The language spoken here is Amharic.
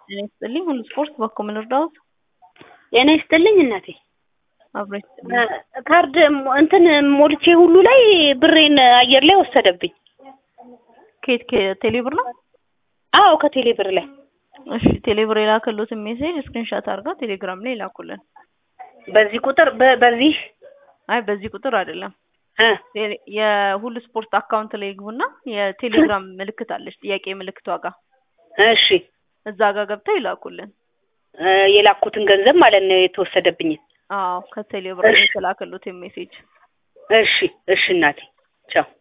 ጤና ይስጥልኝ ሁሉ ስፖርት በኩል ምን እርዳዎት? ጤና ይስጥልኝ እናቴ። አብሮ ይስጥልኝ። ካርድ እንትን ሞልቼ ሁሉ ላይ ብሬን አየር ላይ ወሰደብኝ። ከየት ከቴሌብር ነው? አዎ ከቴሌ ብር ላይ እሺ ቴሌብር የላከሉትን ሜሴጅ ስክሪንሻት አድርገው ቴሌግራም ላይ ይላኩልን። በዚህ ቁጥር በ- በዚህ አይ በዚህ ቁጥር አይደለም እ ቴሌ- የሁሉ ስፖርት አካውንት ላይ ይግቡና የቴሌግራም ምልክት አለች ጥያቄ ምልክቷ ጋር እሺ እዛ ጋር ገብተው ይላኩልን። እ የላኩትን ገንዘብ ማለት ነው የተወሰደብኝን። አዎ ከቴሌብር ላይ የተላከሉትን ሜሴጅ እሺ እሺ እናቴ ቻው።